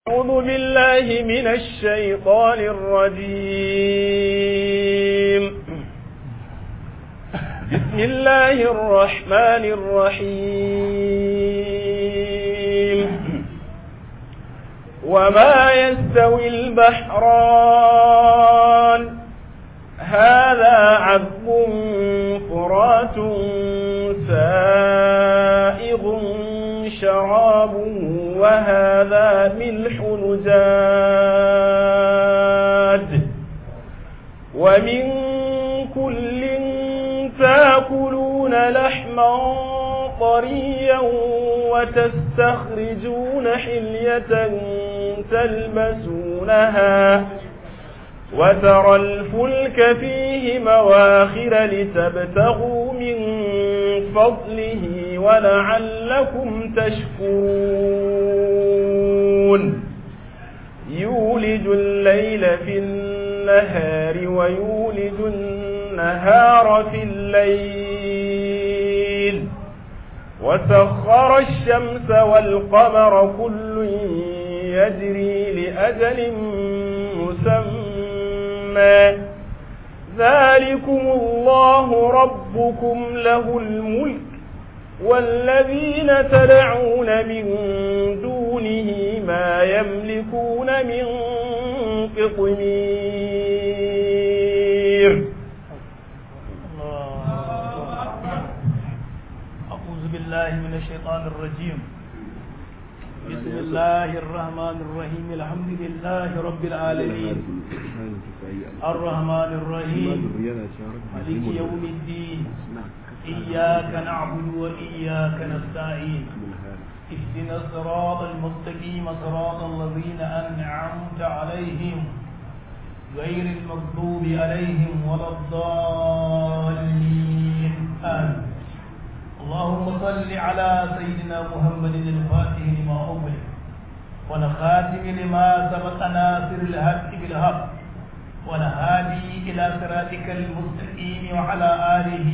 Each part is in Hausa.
أعوذ بالله من الشيطان الرجيم بسم الله الرحمن الرحيم وما يستوي البحران هذا عذب فرات سائغ شرابه وهذا ملح نجاد ومن كل تاكلون لحما طريا وتستخرجون حلية تلبسونها وترى الفلك فيه مواخر لتبتغوا من فضله ولعلكم تشكرون يولج الليل في النهار ويولج النهار في الليل وسخر الشمس والقمر كل يجري لأجل مسمى ذلكم الله ربكم له الملك والذين تدعون من دونه ما يملكون من قطمير أعوذ بالله من الشيطان الرجيم بسم الله الرحمن الرحيم الحمد لله رب العالمين الرحمن الرحيم مالك يوم الدين إياك نعبد وإياك نستعين اهدنا الصراط المستقيم صراط الذين أنعمت عليهم غير المغضوب عليهم ولا الضالين آمين اللهم صل على سيدنا محمد الفاتح لما أغلق ونخاتم لما سبق ناصر الحق بالحق ونهادي إلى صراطك المستقيم وعلى آله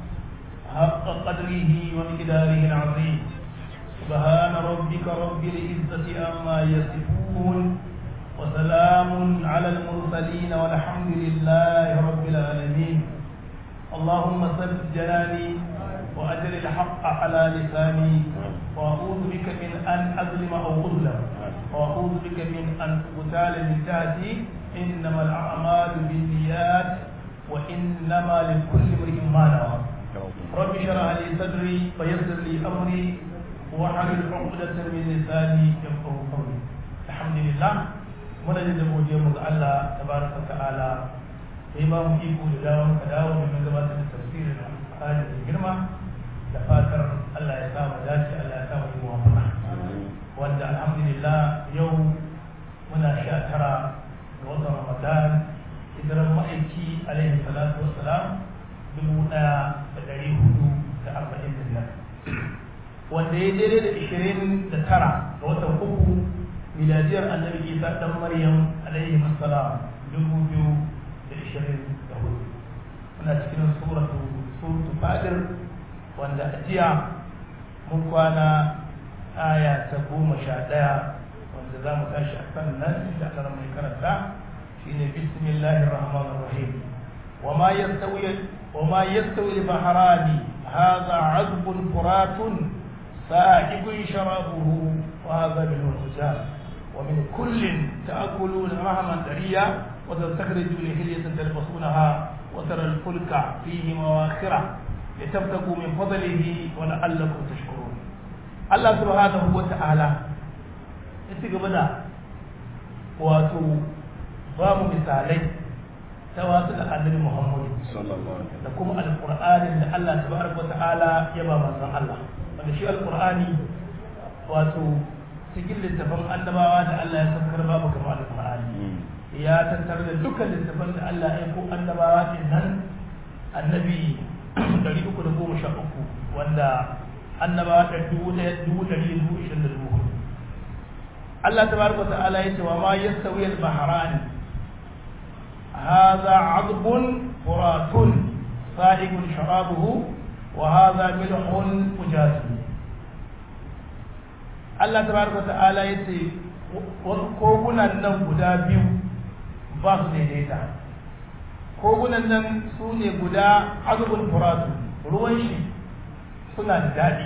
حق قدره ومقداره العظيم سبحان ربك رب العزة عما يصفون وسلام على المرسلين والحمد لله رب العالمين اللهم سد جلالي وأجل الحق على لساني وأعوذ بك من أن أظلم أو أظلم وأعوذ بك من أن أغتال من تحتي إنما الأعمال بالنيات وإنما لكل امرئ ما نوى رب اشرح لي صدري ويسر لي أمري واحلل عقدة من لساني يفقه قولي الحمد لله muna da godiya mu ga Allah tabaraka ta'ala sai ba mu iko da dawo ka dawo domin gabatar da tafsirin Al-Qur'ani da girma da fatar Allah ya sa mu dace Allah ya sa mu yi muwafaqa wanda alhamdulillah yau muna sha tara ga watan Ramadan hijiran ma'aiki alaihi salatu wassalam dubu ɗaya da ɗari hudu da arba'in da biyar wanda ya daidai da ishirin da tara ga watan uku miladiyar annabi isa dan maryam alaihi assalam dubu biyu da ishirin da hudu muna cikin suratu suratu fadir wanda a jiya mun kwana aya ta goma sha ɗaya wanda za mu tashi a kan nan da aka mai karanta shine bismillahir rahmanir rahim وما يستوي وما يستوي البحران هذا عذب فرات سائغ شرابه وهذا من الحجاج ومن كل تأكلون لحما طريا وتستخرجون حلية تلبسونها وترى الفلك فيه مواخر لتبتغوا من فضله ولعلكم تشكرون الله سبحانه وتعالى يتقبل wato ba mu misalai ta wasu da annabi Muhammadu da kuma alƙur'anin da Allah tabaraka ta'ala ya ba manzon Allah wanda shi alƙur'ani wato cikin littafin annabawa da Allah ya saukar babu kamar alƙur'ani ya tattara da dukkan littafin da Allah ya ko annabawa din nan annabi 313 wanda annabawa da dubu ɗaya dubu ɗari dubu ishirin da dubu Allah tabaraka ta'ala ya ce wa ma yastawi al-bahrani هذا عذب فرات سائغ شرابه وهذا ملح أجاج Allah tabaraka ta'ala yace wasu kogunan nan guda biyu ba su daidaita kogunan nan su ne guda azubun furatu ruwan shi suna da daɗi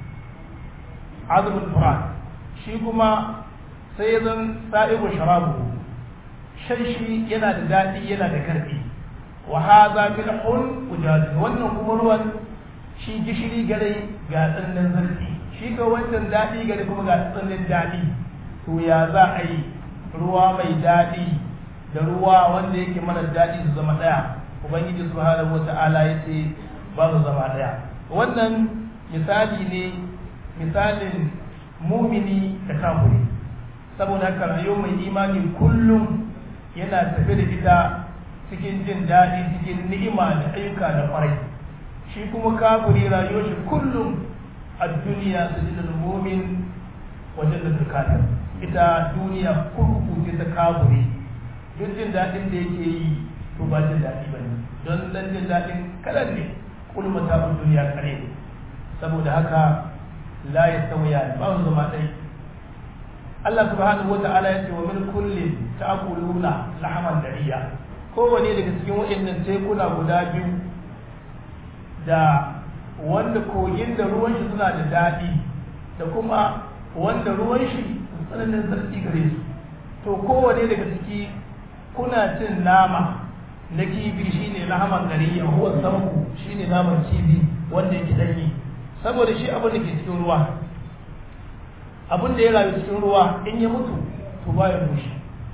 azubun furat shi kuma sai ya zan sa'ibu sharabu shan shi yana da daɗi yana da karfi wa haza milhun ujaz wannan kuma ruwan shi gishiri gare ga tsannan zarfi shi ga wancan daɗi gare kuma ga tsannan daɗi to ya za a yi ruwa mai daɗi da ruwa wanda yake mara daɗi su zama ɗaya ubangiji subhanahu wata'ala ya ce ba su zama ɗaya wannan misali ne misalin mumini da kafiri saboda haka rayuwar mai imani kullum yana tafe da ita cikin jin daɗi cikin ni'ima da ayyuka da kwarai shi kuma kafiri rayuwar shi kullum a duniya su ji mumin wajen da turkatar ita duniya kurkuku ce ta kafiri duk jin daɗin da yake yi to ba jin daɗi ba ne don dan jin daɗin kalan ne kulma ta duniya kare saboda haka la ya sauya ba su zama ɗai Allah subhanahu wa ta'ala ya ce wa min kullin ta'kuluna lahaman dariya kowane daga cikin waɗannan tekuna guda biyu da wanda kogin da ruwan shi suna da daɗi da kuma wanda ruwan shi tsananin zarti gare su to kowane daga ciki kuna cin nama na kifi shine lahaman dariya huwa samku shine naman kifi wanda yake danyi saboda shi abin da ke cikin ruwa abin da ya rayu cikin ruwa in ya mutu to ba ya mushi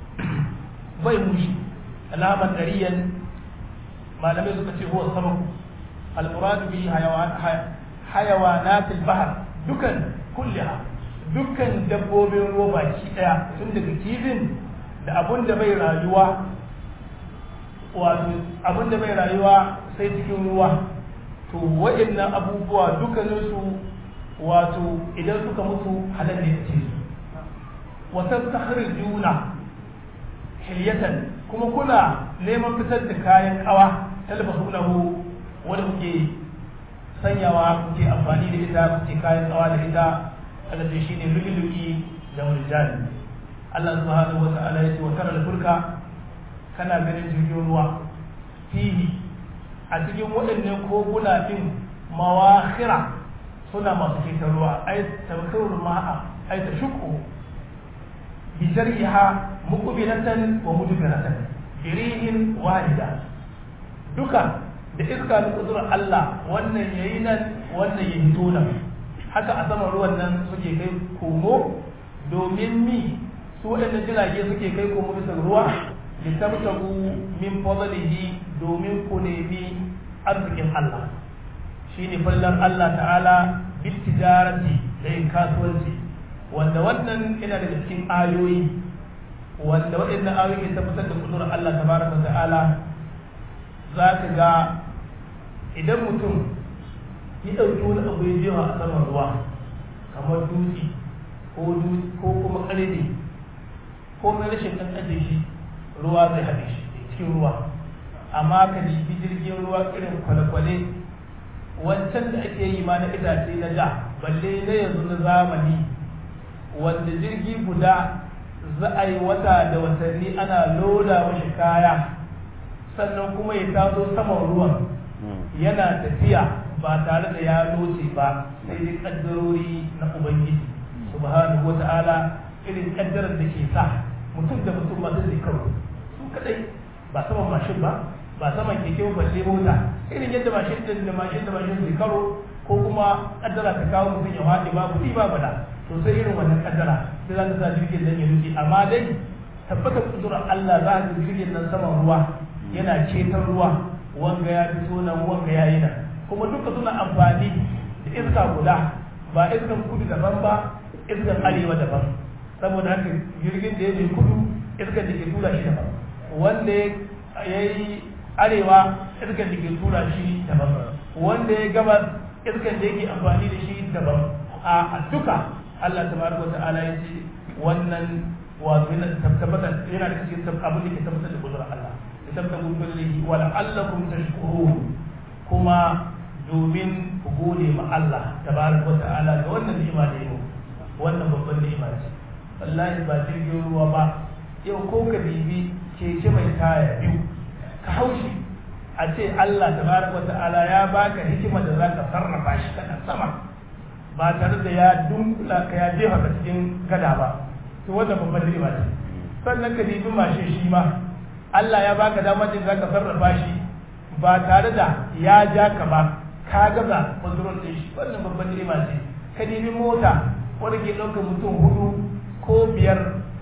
bai mushi alaman dariyan malamai suka ce huwa sabab al-murad bi hayawanat al-bahr dukan kulliha dukkan dabbobin ruwa baki daya tun daga kifin da abun da bai rayuwa wato abun da bai rayuwa sai cikin ruwa to waɗannan abubuwa dukkaninsu wato idan suka mutu halal ne ce su wata juna hilyatan kuma kuna neman fitar da kayan kawa talbasu lahu wanda kuke sanyawa kuke amfani da ita kuke kayan kawa da ita Allah ce shine lu'lu'i da murjani Allah subhanahu wa ta'ala ya ce wa tara fulka kana ganin jirgin ruwa fihi a cikin waɗannan koguna din mawakhira suna masu fitar ruwa ai tabkirul ma'a ai tashukku bi jar'iha muqbilatan wa mudbiratan birihin wahida duka da iska da kudurar Allah wannan yayi nan wannan ya hito nan haka a saman ruwan nan suke kai komo domin mi su waɗannan jirage suke kai komo bisa ruwa litabtagu min fadlihi domin ku nemi arzikin Allah shine fallar Allah ta'ala bil tijarati da yin kasuwanci wanda wannan yana daga cikin ayoyi wanda waɗannan ayoyi ke tabbatar da kudurar Allah tabaraka ta'ala za ka ga idan mutum ya ɗauki wani abu ya jewa a saman ruwa kamar dutse ko ko kuma ƙarfe ko mai rashin ɗan ajiye shi ruwa zai haɗe shi cikin ruwa amma ka jibi jirgin ruwa irin kwale-kwale wancan da ake yi ma na itace na da balle na yanzu na zamani wanda jirgi guda za a yi wata da watanni ana loda mashi kaya sannan kuma ya taso saman ruwan yana tafiya ba tare da ya loce ba sai dai kaddarori na ubangiji subhanahu wata'ala irin kaddarar da ke sa mutum da mutum ma zai karo su kadai ba saman mashin ba ba saman keke balle mota irin yadda mashin din da mashin da mashin zai karo ko kuma kaddara ta kawo mutum ya haɗe ba kuɗi ba bada to sai irin wannan kaddara sai za ta sa jirgin nan ya nufi amma dai tabbatar kudurar Allah za ka jirgin nan saman ruwa yana ceton ruwa wanga ya fito nan wanga ya yi nan kuma duka suna amfani da iska guda ba iskan kudu daban ba iskan arewa daban saboda haka jirgin da ya je kudu iskan da ke tura shi daban wanda ya yi arewa iskan da ke tura shi daban wanda ya gabas iskan da yake amfani da shi daban a duka Allah tabaraka ta'ala ya ce wannan wato yana tabbatar yana da cikin abin da ke tabbatar da kudurar Allah tabtagu kullihi wa la'allakum tashkurun kuma domin ku gode ma Allah tabaraka wa ta'ala ga wannan ni'ima da yau wannan babban ni'ima ce wallahi ba jirgin ruwa ba yau ko ka bibi keke mai taya biyu ka haushi a ce Allah tabaraka wata'ala ya baka hikima da za ka sarrafa shi kana sama ba tare da ya dunkula ka ya jefa ka cikin gada ba to wannan babban riba ce sannan ka bibi mashin shi ma Allah ya baka damar da za ka sarrafa shi ba tare da ya ja ka ba ka gaza control din shi wannan babban riba ce ka bibi mota wanda ke ɗaukar mutum hudu ko biyar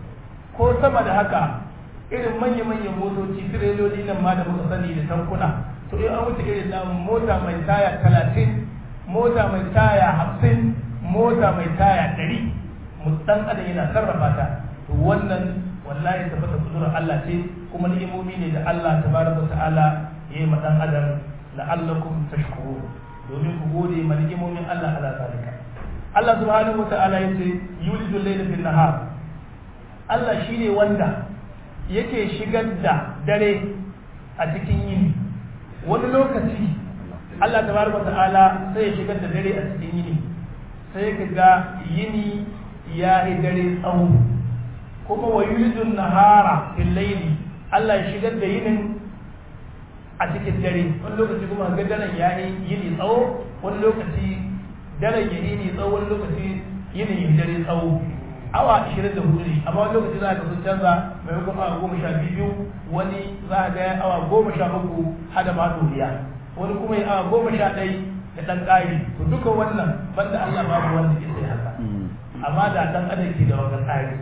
ko sama da haka irin manya-manyan motoci tireloli nan ma da muka sani da tankuna to in an wuce irin nan mota mai taya talatin mota mai taya hamsin mota mai taya ɗari dan adam yana sarrafa ta to wannan wallahi tabbata kudurar Allah ce kuma ni'imomi ne da Allah tabaraka ta'ala yayi ma dan adam la'allakum tashkurun domin ku gode ma ni'imomin Allah ala zalika Allah subhanahu wa ta'ala yace yulidu layla fil nahar Allah shine wanda yake shigar da dare a cikin yini wani lokaci Allah tabaraka ta'ala sai ya shigar da dare a cikin yini sai ka ga yini ya yi dare tsawo kuma wa yulijun nahara fil layli Allah ya shigar da yinin a cikin dare wani lokaci kuma ga daren ya yi yini tsawo wani lokaci daren ya yini tsawo wani lokaci yini ya dare tsawo awa 24 ne amma wani lokaci za ka sun canza maimakon awa goma sha biyu wani za ka ga awa goma sha uku hada ma doriya wani kuma ya awa goma sha ɗai da ɗan ƙari to duka wannan banda Allah babu wanda ke sai haka amma da ɗan adam ke da wani tsari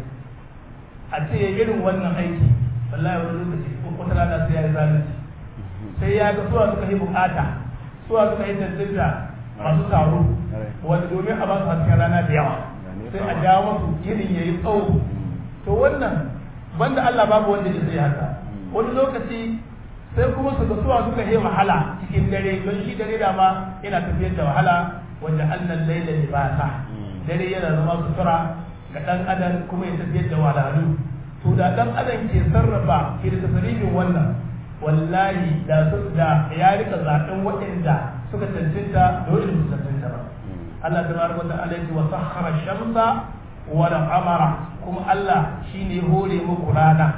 a ce irin wannan aiki wallahi wani lokaci ko wata rana sai ya yi zalunci sai ya ga suwa suka yi bukata suwa suka yi tantance masu taro wanda domin a ba su hasken rana da yawa sai a jawo masu yinin ya yi tsawo to wannan banda Allah babu wanda ya sai haka wani lokaci sai kuma su ga suwa suka yi wahala cikin dare don shi dare da ma yana tafiyar da wahala wanda annan laila libasa dare yana zama sutura ga dan adam kuma ya tafiyar da wahalhalu to da dan adam ke sarrafa ke da tasarifin wannan wallahi da su da ya rika zaben waɗanda suka cancanta da wanda su cancanta ba Allah tabaraka wa ta'ala ya wa sakhara shamsa wa al-qamara kuma Allah shine hore muku rana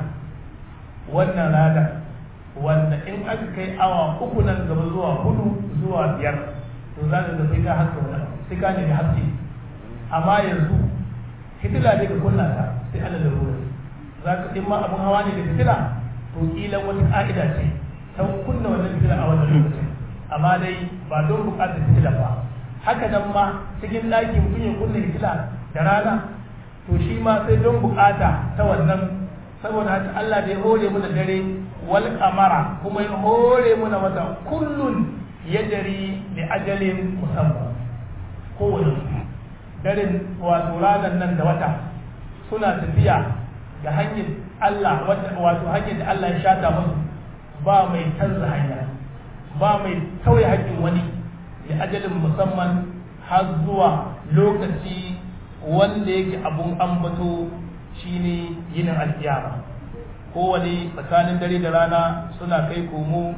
wannan rana wanda in aka kai awa uku nan gaba zuwa hudu zuwa biyar to za ka ga sai ka haska wannan sai ka nemi haske amma yanzu fitila ne ka kunna ta sai Allah da ruwa za ka in ma abun hawa ne da fitila to kila wata ka'ida ce ta kunna wannan fitila a wannan lokacin amma dai ba don bukatar fitila ba haka nan ma cikin ɗaki mutum ya kunna fitila da rana to shi ma sai don bukata ta wannan saboda haka Allah da ya hore mu da dare wal kamara kuma ya hore mu da wata kullun yajri li ajalin musamman kowane daren wato ranar nan da wata suna tafiya da hanyar Allah wato hanyar da Allah ya shata musu ba mai canza hanya ba mai tauye haƙƙin wani da ajalin musamman har zuwa lokaci wanda yake abun ambato shine yinin alkiyama kowane tsakanin dare da rana suna kai komo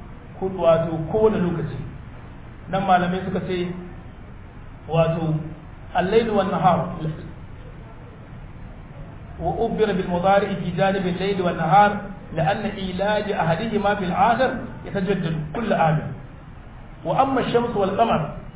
wato kowane lokaci nan malamai suka ce wato الليل والنهار وأبر بالمضارع في جانب الليل والنهار لأن علاج أحدهما بالآخر يتجدد كل عام وأما الشمس والقمر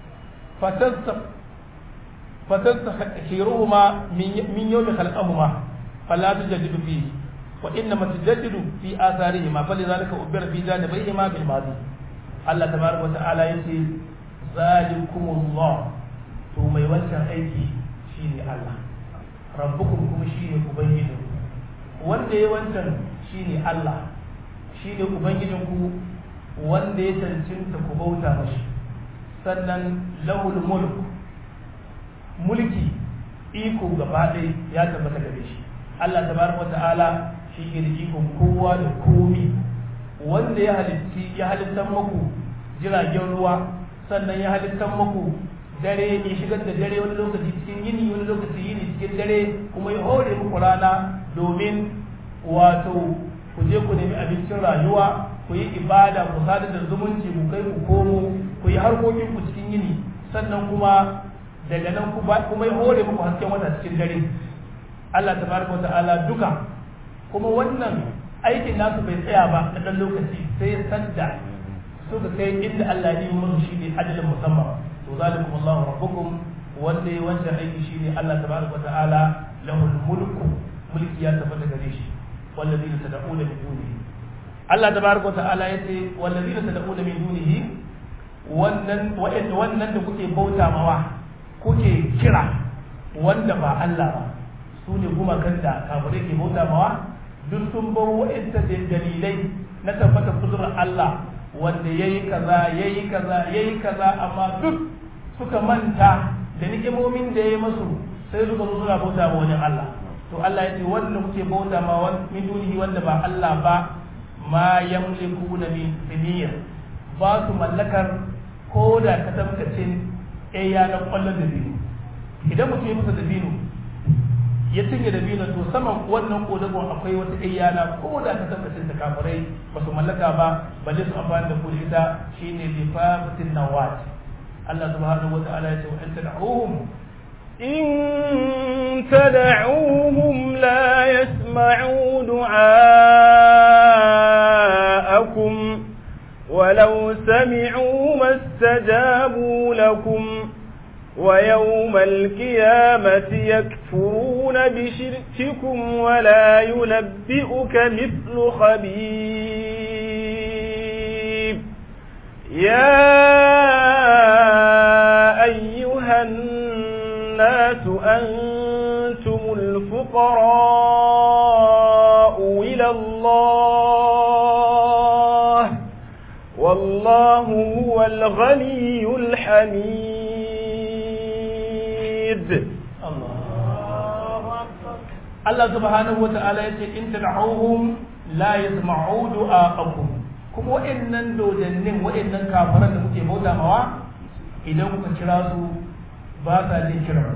فتستخيرهما من يوم خلقهما فلا تجدد فيه وإنما تجدد في آثارهما فلذلك أبر في جانبيهما بالماضي الله تبارك وتعالى يقول ذلكم الله to mai wancan aiki shine Allah rabbukum kuma shine ubangijin wanda ya wancan shine Allah shine ubangijin ku wanda ya cancanta ku bauta mashi sannan lahul mulk mulki iko gaba ɗaya ya tabbata gare shi Allah tabaraka wata'ala shi ke da ikon kowa da komi wanda ya halitti ya halittan maku jiragen ruwa sannan ya halittan maku dare ya shigar da dare wani lokaci cikin yini wani lokaci yini cikin dare kuma ya hore muku rana domin wato ku je ku nemi abincin rayuwa ku yi ibada ku sadar da zumunci ku kai ku komo ku yi harkokin ku cikin yini sannan kuma daga nan kuma ya hore muku hasken wata cikin dare Allah tabaraka wa ta'ala duka kuma wannan aikin nasu bai tsaya ba na dan lokaci sai sanda suka kai inda Allah ya yi musu shi ne ajalin musamman to zalikum Allahu rabbukum wanda ya wancan aiki shi ne Allah tabaraka wa ta'ala lahul mulku mulki ya tabbata gare shi wallazina tad'una min dunihi Allah tabaraka wa ta'ala yace wallazina tad'una min dunihi wannan wannan da kuke bauta mawa kuke kira wanda ba Allah ba su ne gumakan da kafirai ke bauta mawa duk sun bar wa'inta dalilai na tabbata kudurar Allah wanda yayi kaza yayi kaza yayi kaza amma duk suka manta da ni'imomin da yayi masu sai suka zo suna bauta ma wani Allah to Allah ya ce wanda kuke bauta ma min dunihi wanda ba Allah ba ma yamlikuna min siniyar ba su mallakar ko da ka tabbacin ɗaya na ƙwallon da biyu idan mutum ya musa da biyu ya cinye da biyu to saman wannan kodagon akwai wata ɗaya ko da ka tabbacin da kafirai ba su mallaka ba balle su amfani da kudi ita shine lifafatin nawat Allah subhanahu wa ta'ala ya ce wa anta da'uhum إن تدعوهم لا يسمعوا دعاءكم ولو سمعوا ما استجابوا لكم ويوم القيامة يكفرون بشرككم ولا ينبئك مثل خبير يا أيها الناس أنتم الفقراء إلى الله والله هو الغني الحميد Allah subhanahu wa ta'ala ya ce in tad'uhum la yasma'u du'a'akum kuma wa'annan dodannin wa'annan kafiran da kuke bauta mawa idan kuka kira su ba sa jin kira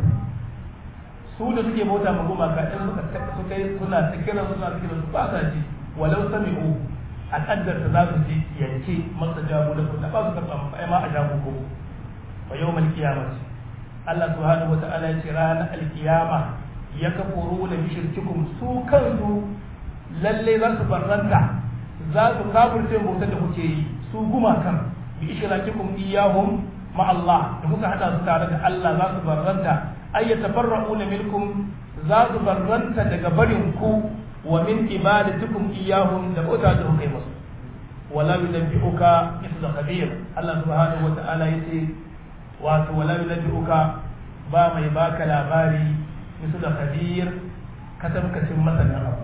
su da suke bauta ma gumaka in suka suka suna ta kira suna ta kira su ba sa ji walau sami'u a kaddarta za su ji yanke masa jago da kuma ba su karɓa ai ma a jago ko wa yawmal qiyamah Allah subhanahu wa ta'ala ya ce ranar alkiyama ya kafuru da bishirkikum su kansu lalle za su barranta za su kafirce bautar da kuke yi su gumakan bi ishrakikum iyahum ma Allah da kuka hada su tare da Allah za su barranta ay yatafarra'una minkum za su barranta daga barin ku wa min ibadatikum iyahum da bauta da kuka yi musu wala yunabbi'uka mithla khabir Allah subhanahu wa ta'ala yace wato wala yunabbi'uka ba mai baka labari مثل خبير كتب كتب مثلا أبو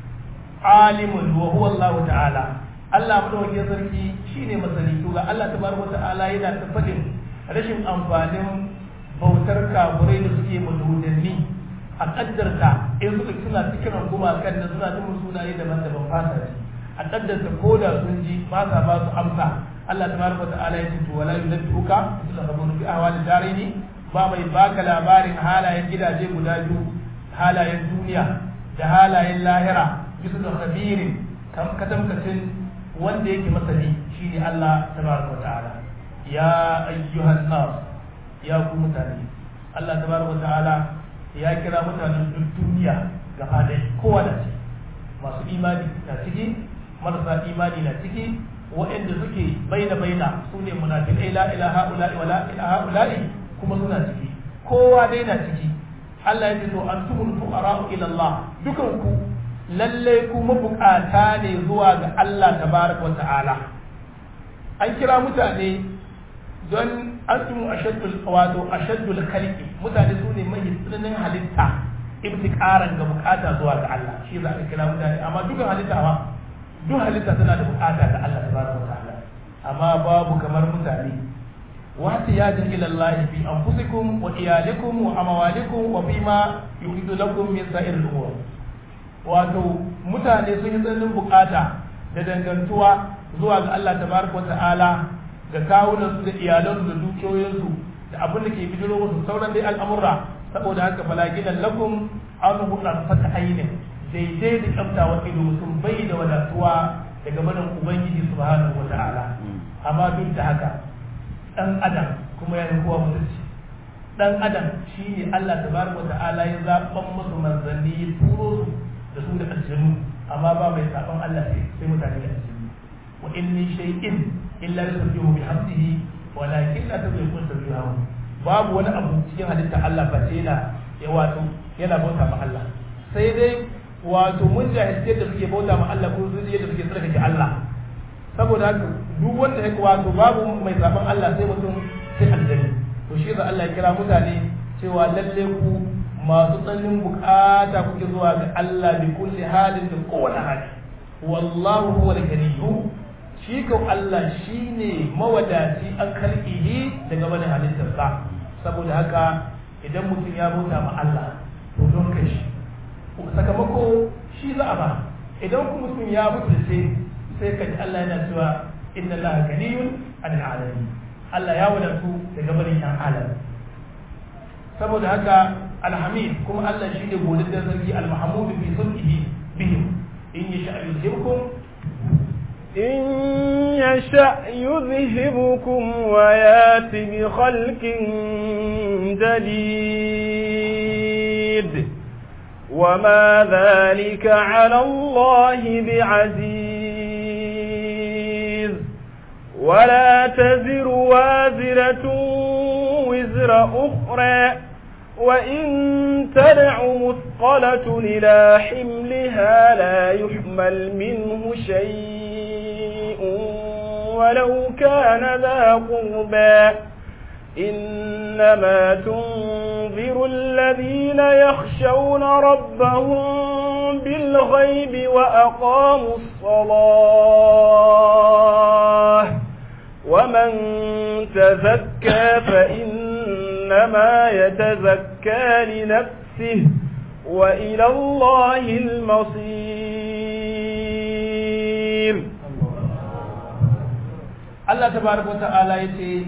عالم وهو الله تعالى Allah madawaki sarki shine masani to ga Allah tabaraka ta'ala yana ta fadin rashin amfanin bautar kaburai da suke madudanni a kaddarta in suka suna cikin gumakan da suna jin sunaye daban-daban fasa ji a kaddarta ko da sun ji ba sa ba su amsa Allah tabaraka ta'ala ya ce to wala yunabbi'uka mithla khabir bi ahwali darini ba mai baka labarin halayen gidaje guda biyu halayen duniya da halayen lahira bisa da khabirin katamkacin wanda yake masani shine Allah tabaraka ta'ala ya ayyuhan nas ya ku mutane Allah tabaraka ta'ala ya kira mutanen duk duniya gaba da kowa da ciki masu imani na ciki marasa imani na ciki waɗanda suke baina baina su ne munafiqai la ilaha illa wa la ilaha illa kuma suna ciki kowa dai na ciki Allah ya ce to antumul fuqara ila Allah dukan ku lalle ku mabukata ne zuwa ga Allah tabaraka wa ta'ala an kira mutane don antum ashaddul wato ashaddul khalqi mutane su ne mai tsananin halitta ibtikaran ga bukata zuwa ga Allah shi za a kira mutane amma dukan halitta ma duk halitta tana da bukata ga Allah tabaraka wa ta'ala amma babu kamar mutane واحتياجا الى الله في انفسكم وايالكم واموالكم وفيما يريد لكم من سائر الامور wato mutane sun yi tsananin bukata da dangantuwa zuwa ga Allah tabaraka wata'ala ga kawunan su da iyalansu da dukiyoyinsu da abin da ke bijiro musu sauran dai al'amura saboda haka falaginan lakum an hudan fata ainin daidai da kyamtawa ido mutum bai da wadatuwa daga barin ubangiji subhanahu wata'ala amma duk da haka dan adam kuma ya kowa mutunci dan adam shine Allah tabaraka ta'ala ya zaban musu manzanni ya turo su da su da aljanu amma ba mai saban Allah sai sai mutane da aljanu wa in min shay'in illa yusabbihu bihamdihi walakin la tadrikun tasbihahu babu wani abu cikin halitta Allah ba sai yana ya wato yana bauta ma Allah sai dai wato mun jahilci yadda suke bauta ma Allah ko su yadda suke tsarkake Allah saboda haka duk wanda ya wato babu mai zaben Allah sai mutum sai aljani to shi da Allah ya kira mutane cewa lalle ku masu tsananin bukata kuke zuwa ga Allah bi kulli halin da kowane hali wallahu huwa al-ganiyyu shi ko Allah shine mawadaci an kalkihi daga wani halittarsa saboda haka idan mutum ya bauta ma Allah to don kai shi sakamako shi za a ba idan kuma mutum ya mutu sai sai ka ji Allah yana cewa inna Allah ganiyun anil alamin Allah ya wadatu daga barin yan alam saboda haka alhamid kuma Allah shi ne godin da sarki almahamud fi sulhihi bihim in yasha yuzhibkum إن يشأ يذهبكم ويات بخلق جديد وما ذلك على الله بعزيز ولا تزر وازرة وزر أخرى وإن تدع مثقلة إلى حملها لا يحمل منه شيء ولو كان ذا قربى إنما تنذر الذين يخشون ربهم بالغيب وأقاموا الصلاة ومن تزكى فإنما يتزكى لنفسه وإلى الله المصير Allah tabaraka wa ta'ala yace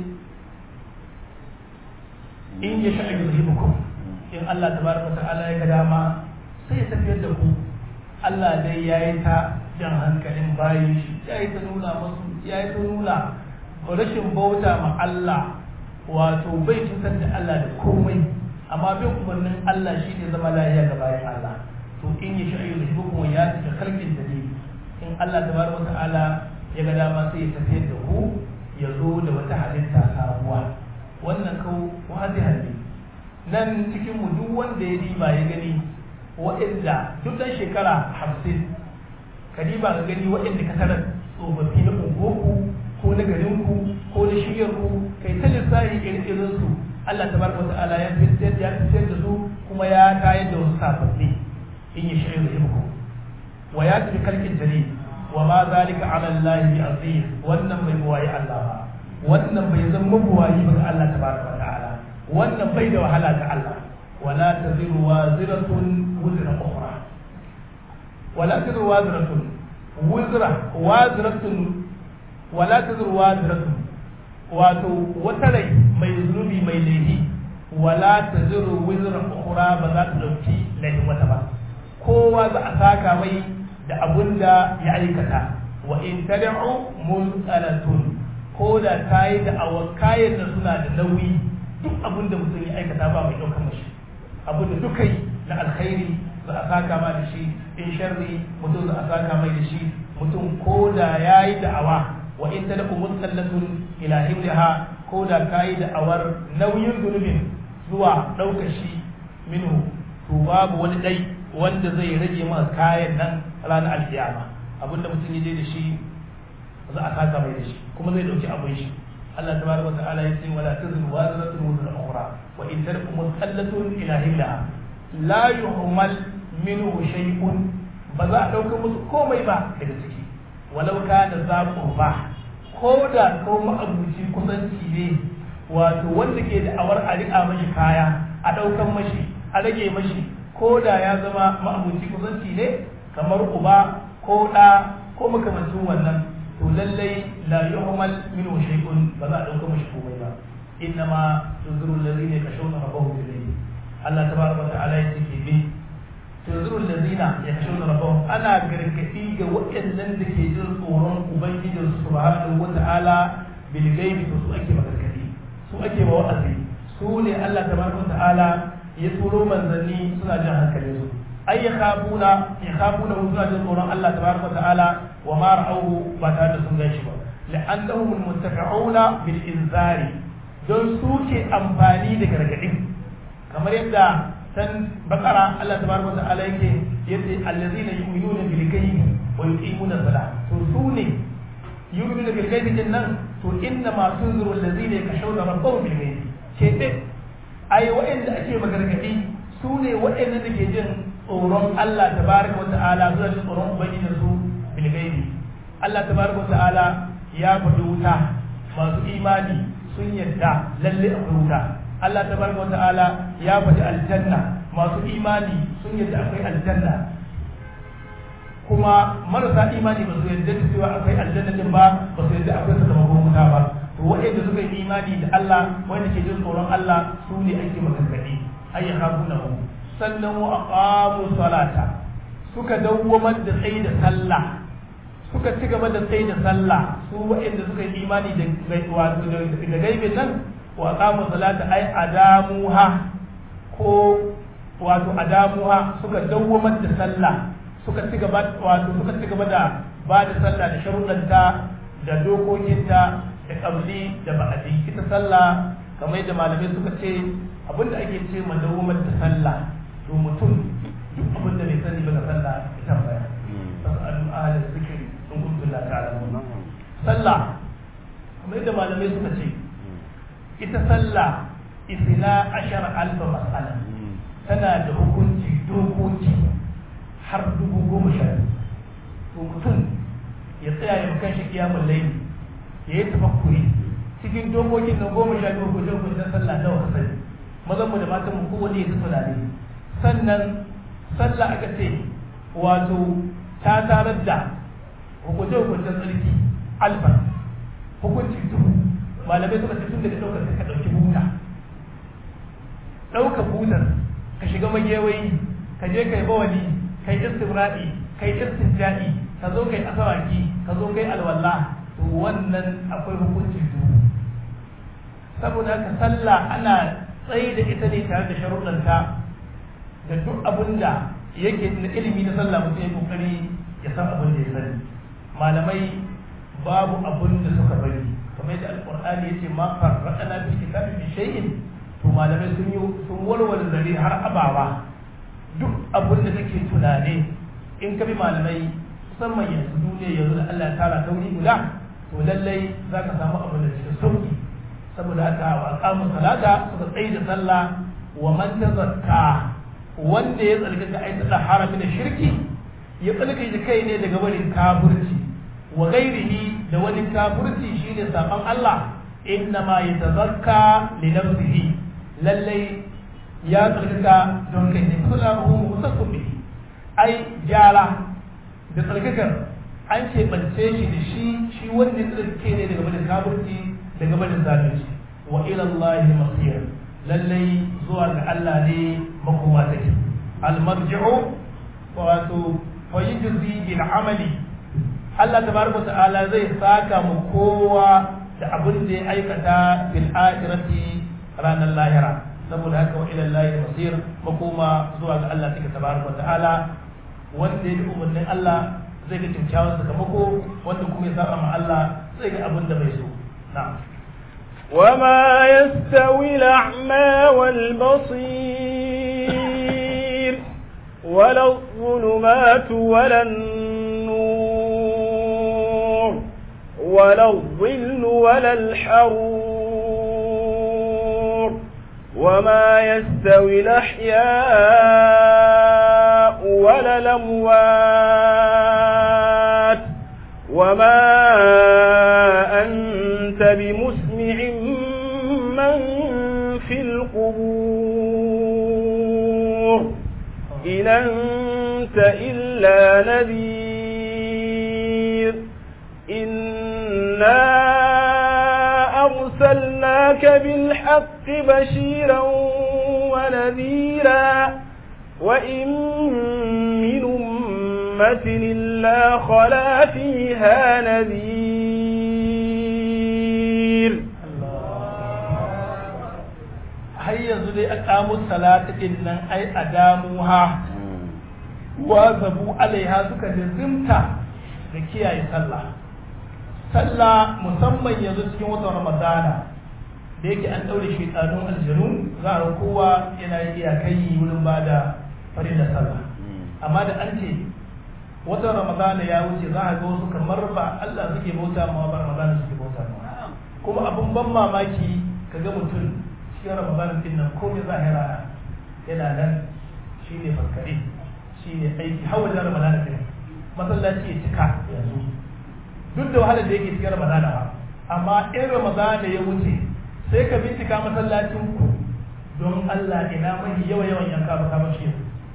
in ya sha'a yuzhibukum in Allah tabaraka wa ta'ala ya ga dama sai ya tafiyar da ku Allah dai yayi ta jan hankalin bayin shi yayi ta nuna musu yayi ta nuna rashin bauta ma Allah wato bai cutar da Allah da komai amma bin umarnin Allah shine zama lafiya ga bayan Allah to in ya sha'a yuzhibukum ya ta kalkin da in Allah tabaraka wa ta'ala ya ga dama sai ya tafiyar da ku ya zo da wata halitta sabuwa wannan kau wazihan ne nan cikin mu duk wanda ya riba ya gani waɗanda duk ɗan shekara hamsin ka riba ka gani waɗanda ka tarar tsofaffi na ungoku ko na garinku ko na shiryarku kai ta lissafi irin su Allah tabaraka wa ta'ala ya fitar ya fitar da su kuma ya tayar da wasu sababbi in ya shirya da wa ya tafi kalkin jari wa ma zalika ala Allah bi aziz wannan bai buwayi Allah ba wannan bai zama buwayi ba ga Allah tabaraka wa ta'ala wannan bai da wahala ga Allah wala taziru waziratun wuzra ukhra wala taziru waziratun wuzra waziratun wala taziru waziratun wato wata rai mai zunubi mai laifi wala taziru wuzra ukhra ba za ta dauki laifin wata ba kowa za a saka mai da abun da ya aikata wa in tad'u mulqalatun ko da ta yi da awa kayan da suna da nauyi duk abun da mutum ya aikata ba mai ɗaukar mashi abun da duka yi na alkhairi za a saka ma da shi in sharri mutum za a saka mai da shi mutum ko da ya yi da'awa wa in tad'u mulqalatun ila himliha ko da ka yi da'awar nauyin zunubin zuwa ɗaukar shi minhu to babu wani ɗai wanda zai rage maka kayan nan ranar alkiyama abinda mutum ya je da shi za a saka mai da shi kuma zai dauki abin shi Allah tabaraka wa ta'ala ya ce wala tazru wazratun wazra ukhra wa in tarku mutsallatun ila hillaha la yuhmal minhu shay'un ba za a dauka musu komai ba daga ciki walau kana za ba ko da ko ma'abuci kusanci ne wato wanda ke da awar a riƙa mashi kaya a ɗaukan mashi a rage mashi ko da ya zama ma'abuci kusanci ne kamar uba ko ɗa ko makamancin wannan to lallai la yuhmal minhu shay'un ba za a dauka mashi komai ba inna ma tunzuru allazina yakshawna rabbahum bil layl Allah tabaraka wa ta'ala ya ce bi tunzuru allazina yakshawna rabbahum ana gargadi ga waɗannan da ke jin tsoron ubangijin subhanahu wa ta'ala bil ghaibi to su ake magargadi su ake wa wa'azi su ne Allah tabaraka ta'ala ya turo manzanni suna jin hankalin su ay yakhafuna yakhafuna suna jin tsoron Allah tabaraka ta'ala wa ma ra'awhu ba tare da sun ganshi ba la'annahum almuntafi'una bil inzari don su ke amfani da gargadin kamar yadda san bakara Allah tabaraka ta'ala yake yace allazina yu'minuna bil ghaibi wa yuqimuna salat to su ne yu'minuna bil ghaibi din nan to inna ma tunziru allazina yakshawna rabbahum bil ghaibi ce dai ai wa'anda ake magargadi su ne wa'anda da ke jin tsoron Allah tabaraka wa ta'ala zuwa jin tsoron ubangiji su bil ghaibi Allah tabaraka wa ta'ala ya faɗi wuta masu imani sun yadda lalle akwai wuta Allah tabaraka wa ta'ala ya faɗi aljanna masu imani sun yadda akwai aljanna kuma marasa imani ba su yadda cewa akwai aljanna din ba ba su yadda akwai sakamakon wuta ba to waɗanda suka yi imani da Allah wanda ke jin tsoron Allah su ne ake magargaɗi ayya hakunahu sannan wa aqamu salata suka dawwamar da tsayi da sallah suka ci gaba da tsayi da sallah su waɗanda suka yi imani da wato da gaibin nan wa aqamu salata ay adamuha ko wato adamuha suka dawwamar da sallah suka ci gaba wato suka ci gaba da ba da sallah da sharuɗanta da dokokinta da kabli da ba'adi ita sallah kamar yadda malamai suka ce abinda ake ce ma dawwamar da sallah to mutum duk abinda bai sani ba ga sallah ya tambaya fasalu ahla zikri in kuntum la ta'lamun sallah kamar yadda malamai suka ce ita sallah isna ashar alfa mas'ala tana da hukunci dokoki har dubu goma sha to mutum ya tsaya ya makan shi kiyamun laili ya yi tafakkuri cikin dokokin nan goma sha biyu ko jan kudin sallah nawa ka sani mazan mu da matan mu kowanne ya tafi dare sannan sallah aka ce wato ta tarar da hukunce hukuncen tsarki alfa hukunci duhu malamai suka ce tun daga ɗaukar ka ɗauki buta ɗauka butar ka shiga magewayi ka je kai bawali kai istibra'i kai istinja'i ka zo kai asawaki ka zo kai alwala to wannan akwai hukunci duhu saboda haka sallah ana tsaye da ita ne tare da sharuɗanta da duk abin da yake na ilimi na sallah mutum ya kokari ya san abin da ya sani malamai babu abin da suka bari kamar yadda alqur'ani yace ma farraqana fi kitabi bi shay'in to malamai sun yi sun warware zare har abawa duk abin da kake tunane in ka bi malamai musamman yanzu duniya yanzu da Allah ya tara tauri guda to lallai za ka samu abin da cikin sauki saboda haka wa aqamu salata suka tsaye da sallah wa man tazakka wanda ya tsarkaka ai da harami da shirki ya tsarkake kai ne daga barin kafirci wa ghairihi da wani kafirci shine saban Allah innama yatazakka li nafsihi lallai ya tsarkaka don kai ne kullahu musaqqu bihi ai gyara da tsarkakar an keɓance shi da shi shi wanda ya tsarkake ne daga barin kafirci daga barin zalunci wa ila Allah masir lallai zuwa ga Allah ne makoma take al-marji'u wato fa yujzi bil amali Allah tabaraka ta'ala zai saka mu kowa da abin da ya aikata fil akhirati ranar lahira saboda haka wa ila Allah masir makoma zuwa ga Allah take tabaraka ta'ala wanda ya bi umarnin Allah zai ga kyakkyawan sakamako wanda kuma ya saba ma Allah zai ga abin da bai so na'am وما يستوي الأعمى والبصير ولا الظلمات ولا النور ولا الظل ولا الحرور وما يستوي الأحياء ولا الأموات وما أنت بمسمع من في القبور إن أنت إلا نذير إنا أرسلناك بالحق بشيرا ونذيرا وإن من أمة إلا خلا فيها نذير yanzu dai aqamu salata din nan ai adamuha wa zabu alaiha suka jazimta da kiyaye sallah sallah musamman yanzu cikin watan ramadana da yake an daure shaitanun aljanu za a kowa yana iyakai wurin ba da farin da sallah amma da an ce watan ramadana ya wuce za a ga wasu kamar ba Allah suke bauta ma ba ramadana suke bauta ma kuma abun ban mamaki ka ga mutum cikin ramadana din nan komai zahira yana nan shine fankare shine aiki har wajen ramadana din masallaci ya cika yanzu duk da wahalar da yake cikin ramadana ba amma in ramadana ya wuce sai ka bincika masallacin ku don Allah ina mahi yawa yawan yanka ba ka bashi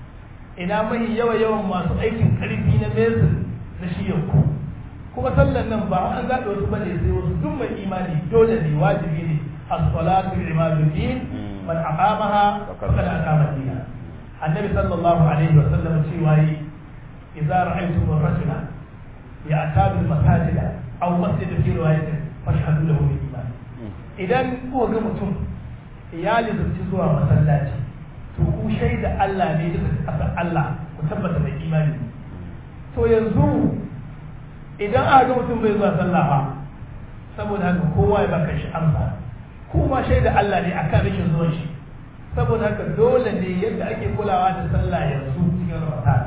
ina mahi yawa yawan masu aikin karfi na mesin na shiyan ku kuma sallan nan ba an zaɓe wasu bane sai wasu duk mai imani dole ne wajibi ne as-salatu imaduddin man aqamaha faqad aqama dina annabi sallallahu alaihi wa sallam cewa yi idza ra'aytum ar-rajula ya'tadu al-masajida aw masjid fi riwayatin fashhadu lahu bil iman idan kuka ga mutum ya lizarci zuwa masallaci to ku shaida Allah ne da kasar Allah ku tabbata mai imani to yanzu idan aka ga mutum bai zuwa sallah ba saboda haka kowa ya baka shi amsa kuma shaida Allah ne akan rashin zuwan shi saboda haka dole ne yadda ake kulawa da sallah yanzu cikin Ramadan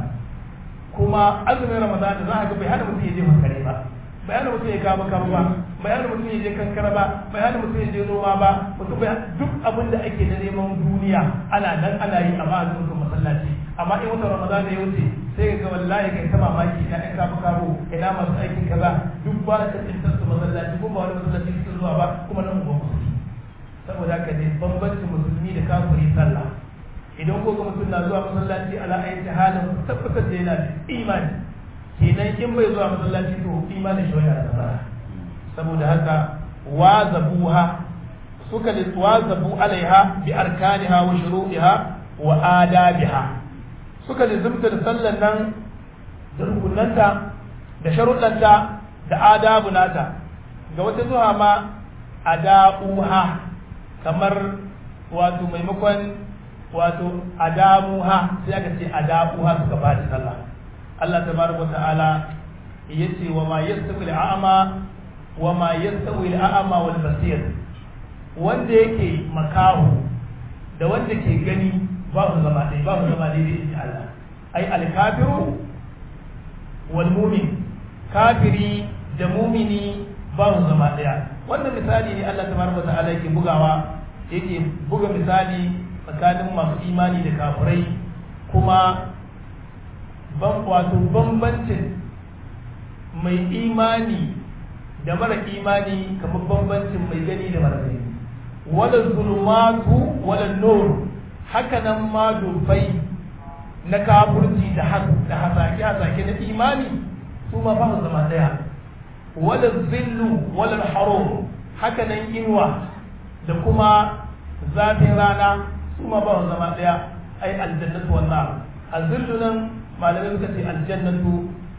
kuma azumin Ramadan za ka ga bai hana mutum ya je makare ba bai hana mutum ya kama kama ba bai hana mutum ya je kankara ba bai hana mutum ya je noma ba mutum bai duk abin da ake na neman duniya ana nan ana yi amma a zuwa masallaci amma in wata Ramadan ya wuce sai ga wallahi kai ta mamaki ina ɗan kama kamo ina masu aikin kaza duk ba ka tsintar su masallaci ko ba wani masallaci suke zuwa ba kuma nan ba musulmi saboda haka ne bambancin musulmi da kafiri sallah idan ko ga mutum na zuwa masallaci ala ayyati halin tabbatar da yana da imani kenan in bai zuwa masallaci to imanin shi yana da tsara saboda haka wazabuha suka wazabu alaiha bi arkaniha wa shuru'iha wa adabiha suka lizumta da sallan nan da rukunanta da sharuɗanta da adabu nata ga wata zuwa ma ada'uha kamar wato maimakon wato adamuha sai aka ce adabuha suka ba da sallah Allah tabaraka ta'ala yace wa ma yastawi al-a'ma wa ma yastawi al-a'ma wal basir wanda yake makahu da wanda ke gani ba su zama dai ba su zama dai in Allah ai al-kafiru wal mu'min kafiri da mumini ba su zama daya wannan misali ne Allah tabaraka ta'ala yake bugawa yake buga misali tsakanin masu imani da kafirai kuma ban wato bambancin mai imani da mara imani kamar bambancin mai gani da mara gani wala zulumatu wala nur haka nan ma dufai na kafurci da hasake hasake na imani su ma ba su zama daya wala zillu wala haro haka nan inuwa da kuma zafin rana su ma ba su zama daya ai aljannatu wan nar azillu nan malamai suka ce aljannatu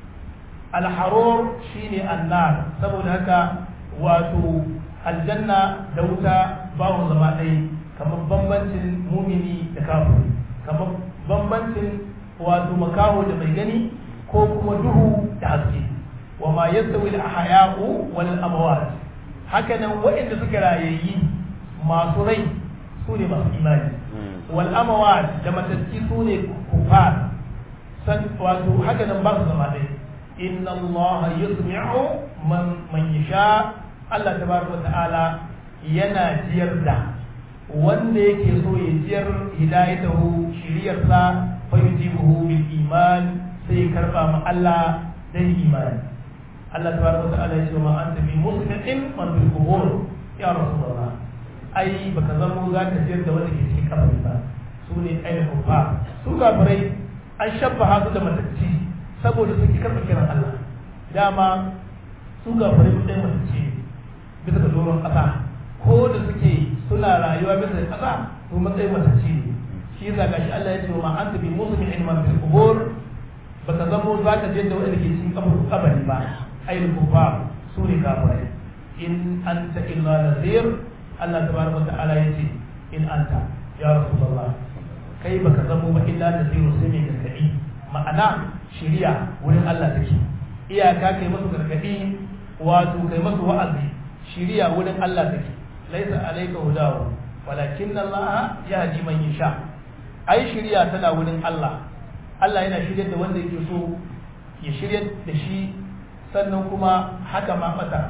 alharor shine annar saboda haka wato aljanna da wuta ba su zama ɗaya kamar bambancin mumini da kafiri kamar bambancin wato makaho da mai gani ko kuma duhu da haske wa ma yastawi al-ahya'u wal amwat haka nan waɗanda suka rayayi masu rai su ne masu imani wal amwat da matacci su ne kufar san wato haka nan ba su zama ɗaya inna Allah yusmi'u man man yasha Allah tabaraka ta'ala yana jiyar da wanda yake so ya jiyar hidayatahu shiriyarsa fa yujibuhu bil iman sai karba ma Allah dan imani Allah tabaraka ta'ala ya ce ma anta bi muslimin man bil qubur ya rasulullah ai baka zamo zaka jiyar da wanda ke cikin kabari ba su ne ainihin kufa su kafirai an shabba su da matacci saboda sun ki karɓa kiran Allah dama su kafirai ɗaya matacci bisa ga doron ƙasa ko da suke suna rayuwa bisa da ƙasa to matsayin matacci ne shi yasa gashi Allah ya ce ma an tabi musu min ilman fil qubur baka zamo zaka je da wanda ke cikin kabari ba ayyul kufa su ne kafirai in anta illa nazir Allah tabaraka wa ta'ala yace in anta ya rasulullah kai baka zamo ba illa da zai sai mai gargadi ma'ana shiriya wurin Allah take iyaka kai musu gargadi wato kai musu wa'azi shiriya wurin Allah take laisa alayka hudahu walakin Allah yahdi man yasha ai shiriya tana wurin Allah Allah yana shiryar da wanda yake so ya shiryar da shi sannan kuma haka ma mata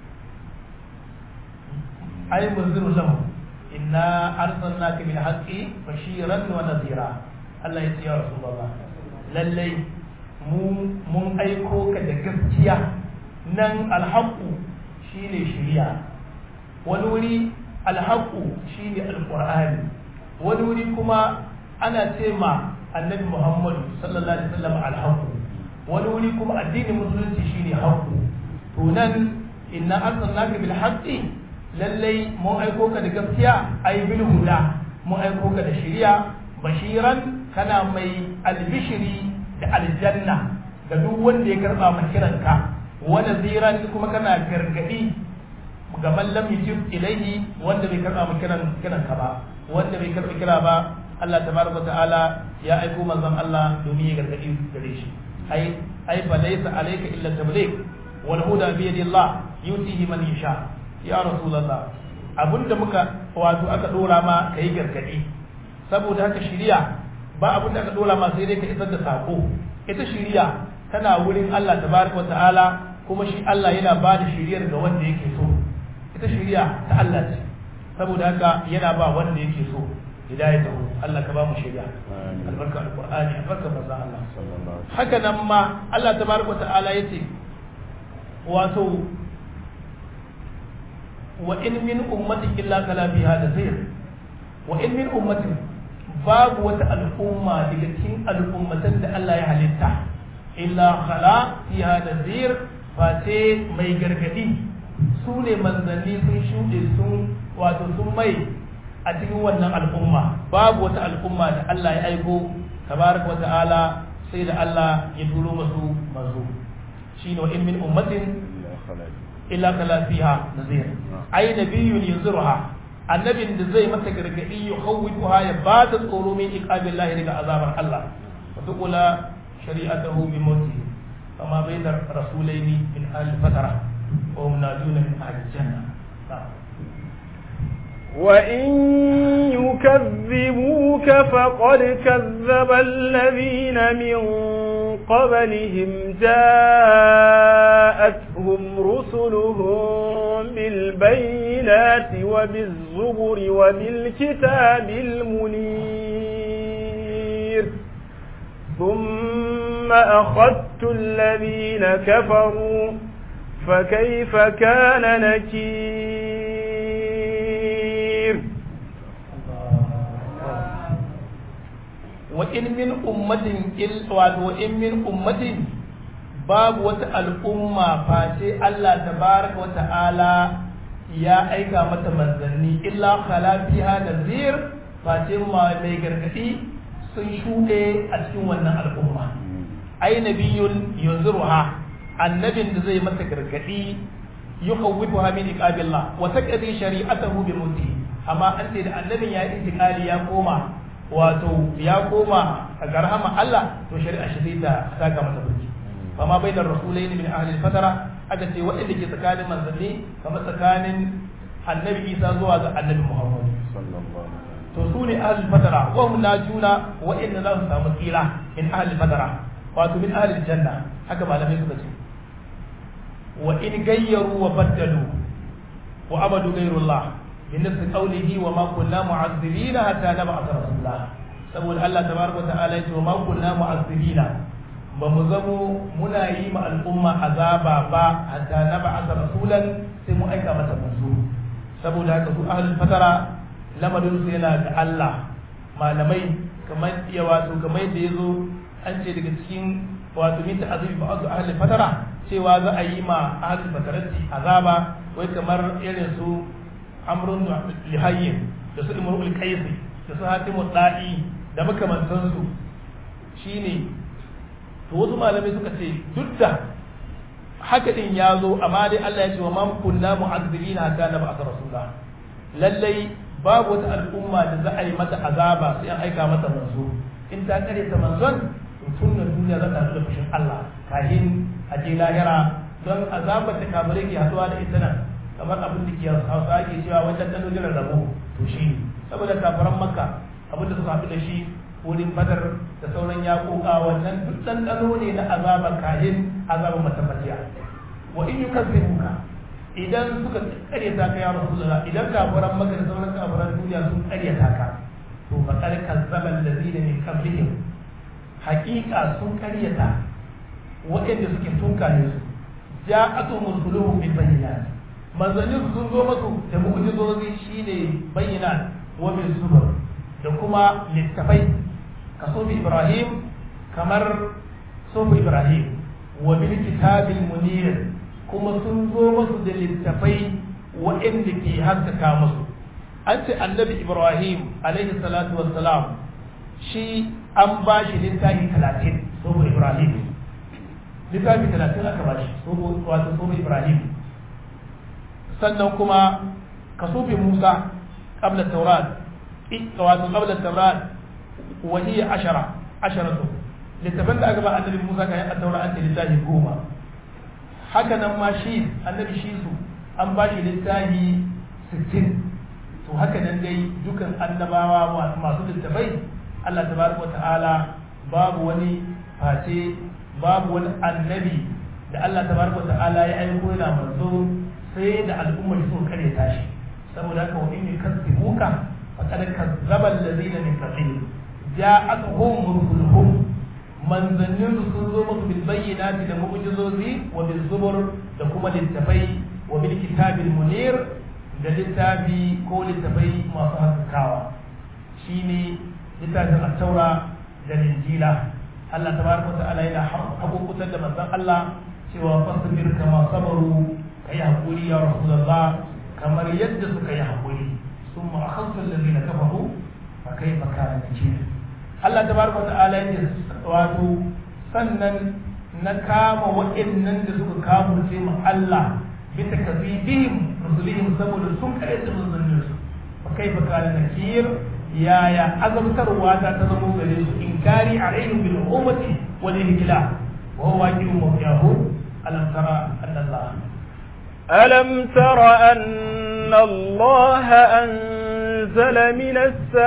ai munziru lahu inna arsalnaka bil haqqi bashiran wa nadhira Allah ya ce ya rasulullah lallai mu mun aiko ka da gaskiya nan alhaqu shine shiriya wani wuri alhaqu shine alqur'ani wani wuri kuma ana ce ma annabi muhammad sallallahu alaihi wasallam alhaqu wani wuri kuma addinin musulunci shine haqu to nan inna arsalnaka bil haqqi lallai mun aiko ka da gaskiya ai bil huda mun aiko ka da shiriya bashiran kana mai albishiri da aljanna ga duk wanda ya karba ma kiranka wa naziran kuma kana gargadi ga man lam yujib ilayhi wanda bai karba ma kiran kiranka ba wanda bai karba kira ba Allah tabaraka ta'ala ya aiko manzon Allah domin ya gargadi gare shi ai ai fa laysa alayka illa tabligh wal huda bi yadillah yutihi man yasha ya rasulullah abinda muka wato aka dora ma kai gargadi saboda haka shiriya ba abinda aka dora ma sai dai ka isar da sako ita shiriya tana wurin Allah tabaraka ta'ala kuma shi Allah yana ba da shiriyar ga wanda yake so ita shiriya ta Allah ce saboda haka yana ba wanda yake so hidayatahu Allah ka ba mu shiriya albarka alqur'ani albarka manzo Allah haka nan ma Allah tabaraka ta'ala yace wato wa in min ummatin illa kala fiha nazir wa in min ummatin babu wata al'umma daga cikin al'ummatan da Allah ya halitta illa khala fiha nazir fa sai mai gargadi su ne manzanni sun shuɗe sun wato sun mai a cikin wannan al'umma babu wata al'umma da Allah ya aiko tabaraka wa ta'ala sai da Allah ya turo masu mazu shine wa in min ummatin illa kala fiha nazir ai nabiyyun yunziruha annabin da zai mata gargadi ya khawwifuha ya ba ta tsoro min iqabillahi daga azabar Allah wa tuqula shari'atahu bi mawti kama bayna rasulaini min ahli fatara wa hum naduna min ahli janna وإن يكذبوك فقد كذب الذين من قبلهم جاءتهم رسلهم بالبينات وبالزبر وبالكتاب المنير ثم أخذت الذين كفروا فكيف كان نكير وإن من أمة وإن من أمة babu wata al'umma face Allah tabaraka wa ta'ala ya aika mata manzanni illa khala fiha nazir face ma mai gargadi sun shuɗe a cikin wannan al'umma ai nabiyun yunziruha annabin da zai mata gargadi yukhawwifuha min iqabillah wa taqdi shari'atahu bi muti amma an ce da annabin ya intikali ya koma wato ya koma a garhama Allah to shari'a shi zai ta saka masa burki fama bai da rasulai min ahli fatara aka ce waɗanda ke tsakanin manzanni kamar tsakanin annabi isa zuwa ga annabi muhammad to su ne ahli fatara wa hum najuna waɗanda za su samu tsira min ahli fatara wato min ahli janna haka malamai suka ce wa in gayyaru wa baddalu wa abadu ghayrullah bi nafsi qawlihi wa ma kunna mu'azzibina hatta nab'atha rasulullah saboda Allah tabaraka wa ta'ala ya ce wa ma kunna mu'azzibina ba mu zamo muna yi ma al'umma azaba ba hatta na ba asa rasulan sai mu aika mata manzo saboda haka su ahlul fatara lamarin su yana ga Allah malamai kamar ya wato kamar yadda yazo an ce daga cikin wato min ta'azibi ba azu ahlul fatara cewa za a yi ma ahlul fatarati azaba wai kamar irin su amrun lihayyin da su imrul qaisi da su hatimu da'i da makamantansu shine to wasu malamai suka ce duk da haka din ya zo amma dai Allah ya ce wa man kunna mu'azzibina hatta na ba'atha rasula lallai babu wata al'umma da za a yi mata azaba sai an aika mata manzo in ta kare ta manzon to tun da duniya za ta haɗu da fushin Allah kahin a je lahira don azabar da kafirai ke haɗuwa da ita nan kamar abin da ke hausa ake cewa wajen ɗan jiran rabo to shi saboda kafiran makka abin da suka haɗu da shi wurin badar da sauran yaƙoƙa wannan duk ɗanɗano ne na azabar kahin azabar matabbaciya wa in yi kasiruka idan suka karyata ka ya rasulullah idan kafiran maka da sauran kafiran duniya sun karyata ka to fa kar kazzaba allazina min qablihim haqiqa sun karyata waɗanda suke tunkare su ja'atu rusuluhum bil bayyinat manzannin sun zo masu da mu'jizozi shine bayyinat wa bil zubur da kuma littafai ka sofi ibrahim kamar sofi ibrahim wa bil kitabil munir kuma sun zo masu da littafai waɗanda ke haskaka musu an ce annabi ibrahim alaihi salatu wassalam shi an ba shi littafi talatin sofi ibrahim littafi talatin aka ba shi wato sofi ibrahim sannan kuma ka sofi musa qabla taurat wato qabla taurat wa hiya ashara asharatu littafin da aka ba annabi musa kayan at-taura an ce littafi goma haka nan ma shi annabi shi su an ba shi littafi 60 to haka nan dai dukan annabawa masu littafai Allah tabaraka wa ta'ala babu wani face babu wani annabi da Allah tabaraka wa ta'ala ya aiko yana manzo sai da al'ummar sun kare tashi saboda haka wa inni kasibuka faqad kazzaba allazina min qablihim ja'atuhum rusuluhum manzannin su sun zo musu bil bayyinati da mu'jizozi wa bil zubur da kuma littafai wa bil kitabil munir da littafi ko littafai masu haskakawa shine littafin at-taura da injila Allah tabaraka wa ta'ala yana hakukutar da manzon Allah cewa fasbir kama sabaru kai hakuri ya rasulullah kamar yadda suka yi hakuri summa akhadtu alladhina kafaru fa kayfa kana nakir Allah tabaraka wa ta'ala yake wato sannan na kama waɗannan da suka kamurce mu Allah bisa kazibihim rusulihim saboda sun kare da manzannin su fa kaifa kana nakir yaya azabtarwa ta ta zama gare su inkari alaihim bil ummati wal ihla wa huwa waqi'un mawqi'ahu alam tara anna Allah ألم تر أن الله أنزل من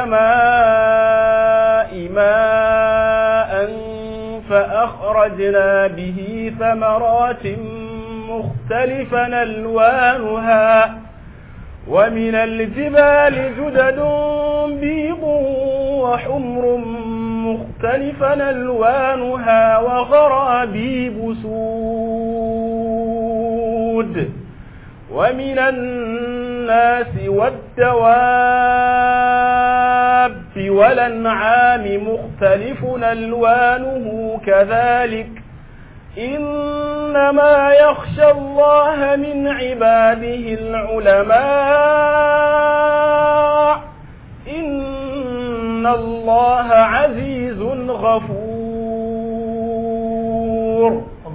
السماء ماء فأخرجنا به ثمرات مختلفا ألوانها ومن الجبال جدد بيض وحمر مختلفا ألوانها وغرابيب سود ومن الناس والدواب والأنعام مختلف ألوانه كذلك إنما يخشى الله من عباده العلماء إن الله عزيز غفور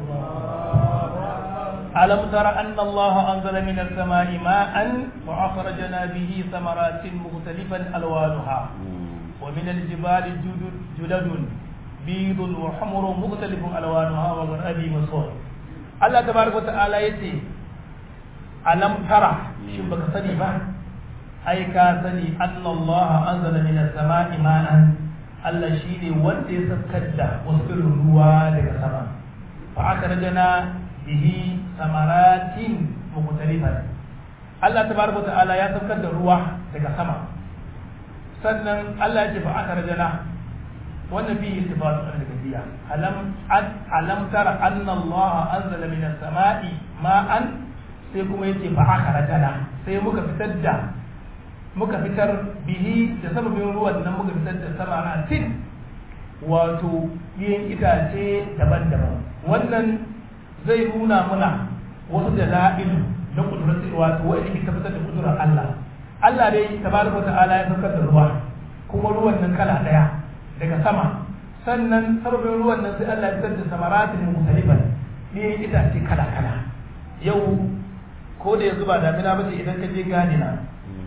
ألم تر أن الله أنزل من السماء ماء وأخرجنا به ثمرات مختلفا ألوانها ومن الجبال جدد, جدد بيض وحمر مختلف ألوانها وغرابي مصور الله تبارك وتعالى يتي ألم ترى شبك صديفة أي كاسني أن الله أنزل من السماء ماء الله شيني وانتي سكدة وسكر الروا لك سما فأخرجنا bihi samaratin mukhtalifan Allah tabaraka ta'ala ya saukar da ruwa daga sama sannan Allah ya ce fa akhrajana wannan bihi istifatu al-gadiya alam alam tara anna Allah anzala min as-sama'i ma'an sai kuma yace fa akhrajana sai muka fitar da muka fitar bihi da sababin ruwan nan muka fitar da samaratin wato yin itace daban-daban wannan zai nuna muna wasu da la'ilu na kudurar wato wa'anda ke tabbatar da kudurar Allah Allah dai tabaraka ta'ala ya saukar da ruwa kuma ruwan nan kala daya daga sama sannan sababin ruwan nan sai Allah ya fitar da samaratin mukhtalifan ne itace kala kala yau ko da yanzu ba damina ba ce idan ka je ganina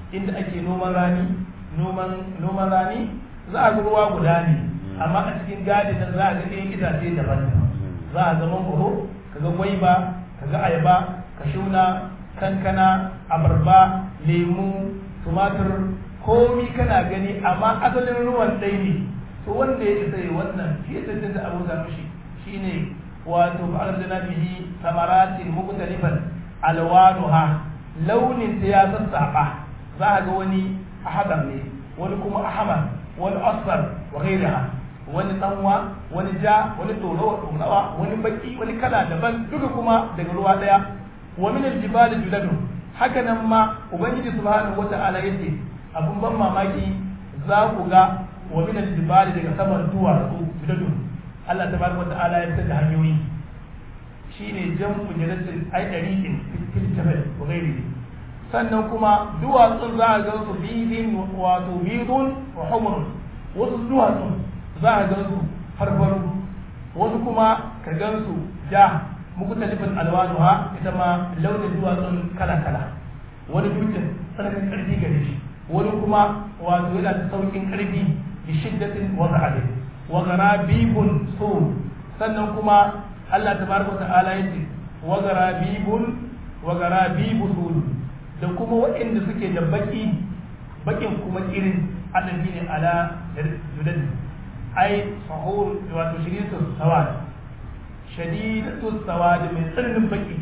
inda ake noman rani noman noman rani za a ga ruwa guda ne amma a cikin gadin nan za a ga ɗayan itace daban za a ga mangoro kaga gwaiba kaga ayaba kashuna kankana abarba lemu tumatur komi kana gani amma asalin ruwan ɗaya ne to wanda ya isa yi wannan shi ya tantance abu da mishi shine wato ba'ar da bihi samaratin muktalifan alwanuha launin ta ya sassaba za a ga wani ahadar ne wani kuma ahmar wani asfar wa ghairiha wani tsanwa wani ja wani tsoro tsorawa wani baki wani kala daban duka kuma daga ruwa daya wa min aljibal juladu haka nan ma ubangiji subhanahu wata'ala yace abun ban mamaki za ku ga wa min aljibal daga saman duwatsu juladu Allah tabaraka wata'ala ya tsada hanyoyi shine jam'u jalatin ay dariqin fil jabal wa ghairihi sannan kuma duwatsun za a ga su bidin wato bidun wa humrun wasu duwatsun za a gan su farfaru wasu kuma ka gan su ja mukutalifin alwanuha ita ma launin duwatsun kala-kala wani dutsen tsananin karfi gare shi wani kuma wato yana da saukin karfi da shiddatin wata ade wa garabibun so sannan kuma Allah tabaraka ta'ala yace wa garabibun wa garabibu sul da kuma waɗanda suke da baki bakin kuma irin adabi ne ala judadi ai sahur wato shididatu sawad shadidatu sawad mai tsananin baki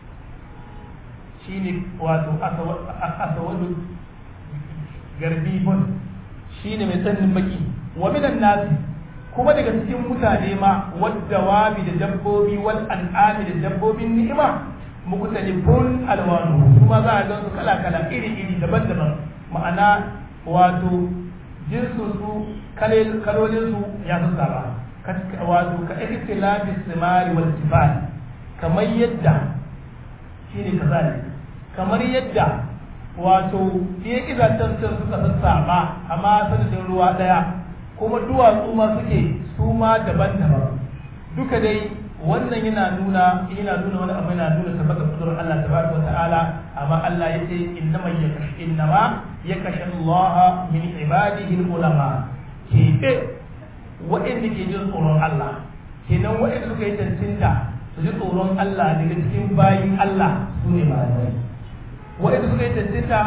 shine wato asawadu garbibun shine mai tsananin baki wa minan nasi kuma daga cikin mutane ma wadda wabi da dabbobi wal an'ami da dabbobin ni'ima mukutalifun alwanu kuma za a gan su kala kala iri iri daban-daban ma'ana wato jinsu su kalolin su ya sassaba wato ka ikhtilafi simari wal tifal kamar yadda shine kazali kamar yadda wato iya izatan sun suka sassaba amma sanadin ruwa daya kuma duwatsu ma suke su ma daban-daban duka dai wannan yana nuna yana nuna wani abu yana nuna tabbata kudurar Allah tabaraka wa ta'ala amma Allah yace innama yakash innama yakash Allah min ibadihi ulama ke waɗanda ke jin tsoron Allah kenan waɗanda suka yi tantinta su ji tsoron Allah daga cikin bayin Allah su ne malamai waɗanda suka yi tantinta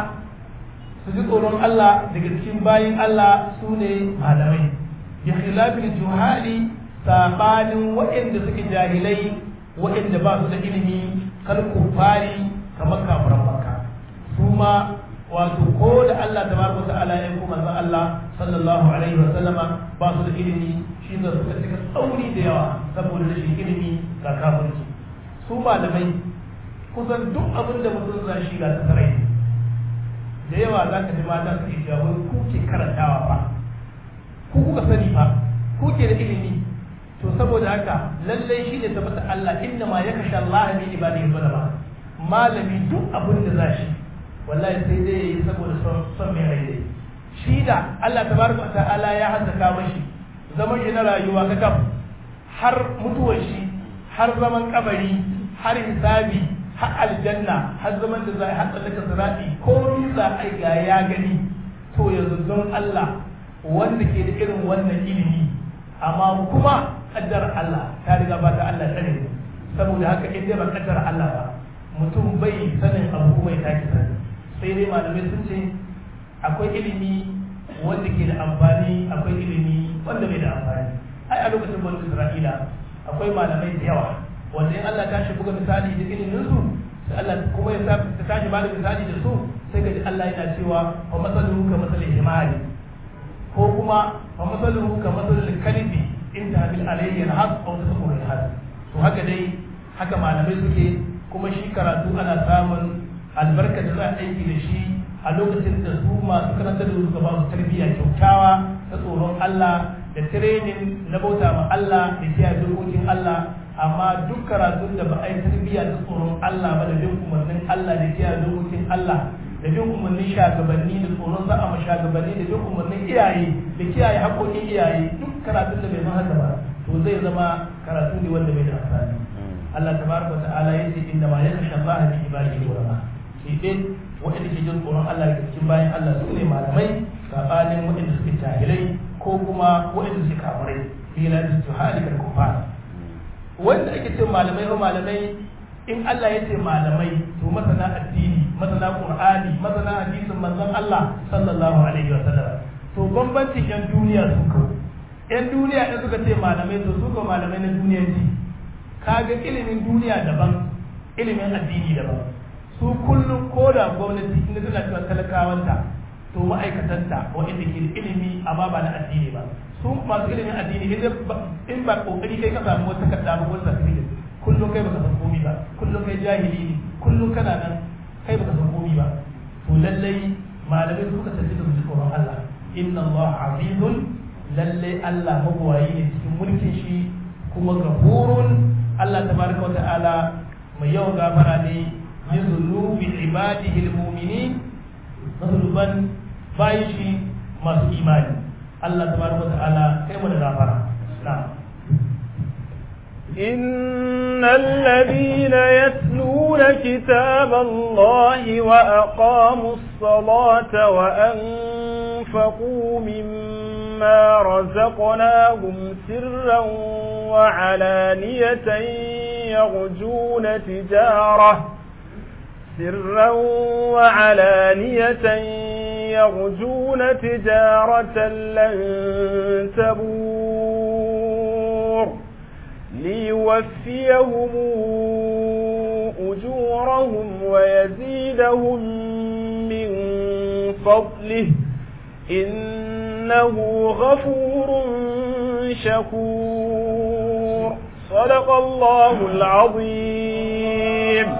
su ji tsoron Allah daga cikin bayin Allah su ne malamai bi khilafil juhali sabanin waɗanda suke jahilai waɗanda ba su da ilimi kal kufari kamar kafiran makka su ma wato ko da Allah tabaraka ta'ala ya kuma manzon Allah sallallahu alaihi wa sallama ba su da ilimi shi da suka cika tsauri da yawa saboda rashin ilimi ga kafirci su malamai kusan duk abin da mutum za shi ga tsarai da yawa za ka ji mata su iya wai ku ke karantawa fa ku kuka sani fa ku ke da ilimi to saboda haka lallai shi ne tabbata Allah inna ma ya kashe Allah min ibadihi zulama malami duk abin da za shi wallahi sai dai yayi saboda son mai rai dai shi da Allah tabaraka ta'ala ya haddaka mashi zaman shi na rayuwa ka kaf har mutuwar shi har zaman kabari har hisabi har aljanna har zaman da za a haɗa daga sirati ko za a ga ya gani to yanzu don Allah wanda ke da irin wannan ilimi amma kuma kaddar Allah ta riga ba ta Allah tsare saboda haka in dai ba kaddar Allah ba mutum bai sanin abu kuma ya take sani sai dai malamai sun ce akwai ilimi wanda ke da amfani akwai ilimi wanda bai da amfani ai a lokacin bani Isra'ila akwai malamai da yawa wanda in Allah ta shi buga misali da ilimin su sai Allah kuma ya ta tashi ba da misali da su sai ga Allah yana cewa wa masaluhu ka masalil himari ko kuma wa masaluhu ka masalil kalbi in ta bil alayhi alhaq aw tasmur alhaq to haka dai haka malamai suke kuma shi karatu ana samun albarka da za a aiki da shi a lokacin da su masu karanta da su ba su tarbiyya kyautawa ta tsoron Allah da training na bauta ma Allah da kiyaye dokokin Allah amma duk karatun da ba a yi tarbiyya ta tsoron Allah ba da bin umarnin Allah da kiyaye dokokin Allah da bin umarnin shagabanni da tsoron za a ma shagabanni da bin umarnin iyaye da kiyaye haƙoƙin iyaye duk karatun da bai zama haka ba to zai zama karatu ne wanda bai da amfani Allah tabaraka wa ta'ala yace inna ma yakhsha Allah min ibadihi ulama sai dai waɗanda ke jin tsoron Allah daga cikin bayan Allah su ne malamai sabanin waɗanda suke jahilai ko kuma waɗanda suke kafirai fi la istihali kal kufar wanda ake ce malamai ko malamai in Allah ya ce malamai to masana addini masana qur'ani masana hadisin manzon Allah sallallahu alaihi wa sallam to bambancin yan duniya su ko yan duniya in suka ce malamai to su ko malamai na duniya ji kaga ilimin duniya daban ilimin addini daban su kullum ko da gwamnati inda tana cewa talakawanta to ma'aikatanta waɗanda ke da ilimi amma ba na addini ba su masu ilimin addini in ba kokari kai ka samu wata kadda ba wata certificate kullum kai baka san komi ba kullum kai jahili ne kullum kana nan kai baka san komi ba to lallai malamai suka tafi da su tsoron Allah inna Allah azizun lallai Allah magwayi ne cikin mulkin shi kuma gafurun Allah tabaraka wa ta'ala mai yawan gafara ne min zunubi ibadihi almu'minin zunuban bayi shi masu imani Allah tabaraka wa ta'ala kai mu da gafara na'am إن الذين يتلون كتاب الله وأقاموا الصلاة وأنفقوا مما رزقناهم سرا وعلانية يرجون تجارة سرا وعلانية يرجون تجارة لن تبور ليوفيهم أجورهم ويزيدهم من فضله إنه غفور شكور صدق الله العظيم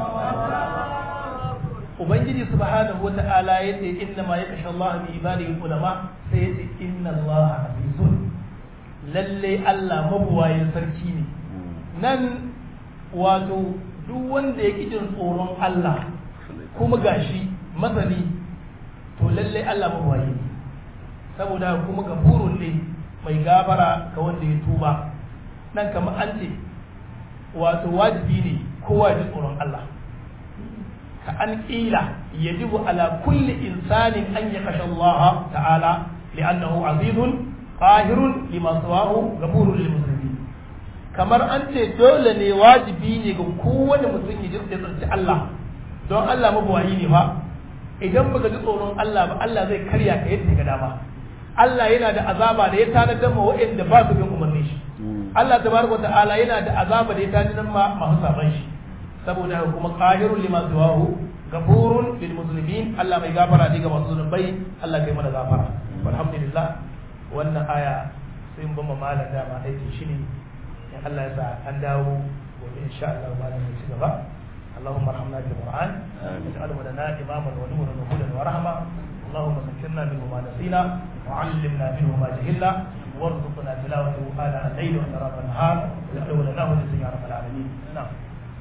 ubangiji subhanahu wa ta'ala yace inna ma yakasha Allah bi ibadihi ulama sai yace inna Allah azizun lalle Allah mabuwayin sarki ne nan wato duk wanda ya jin tsoron Allah kuma gashi masani to lalle Allah mabuwayi ne saboda kuma gafurun ne mai gafara ga wanda ya tuba nan kamar an ce wato wajibi ne kowa ji tsoron Allah ka an ƙila yajibu ala kulli insanin an ya kashe Allah ta'ala li'annahu azizun qahirun lima sawahu ghafurun lil muslimin kamar an ce dole ne wajibi ne ga kowane mutum ya ji tsarki Allah don Allah mabuwayi ne fa idan baka ji tsoron Allah ba Allah zai karya ka yadda ga dama Allah yana da azaba da ya tanadar ma waɗanda ba su bin umarnin shi Allah tabaraka ta'ala yana da azaba da ya tanadar ma masu saban shi saboda kuma qahirun lima siwahu gafurun lil muslimin Allah mai gafara ne ga masu zunubai Allah kai mana gafara alhamdulillah wannan aya sai mun bama malam dama aiki shi ne in Allah ya sa an dawo gobe insha Allah malam ya ci gaba اللهم ارحمنا بالقران واجعله لنا اماما ونورا وهدى ورحمه اللهم ذكرنا منه ما نسينا وعلمنا منه ما جهلنا وارزقنا تلاوته آناء الليل وأطراف النهار واجعله لنا ولسنا يا رب العالمين نعم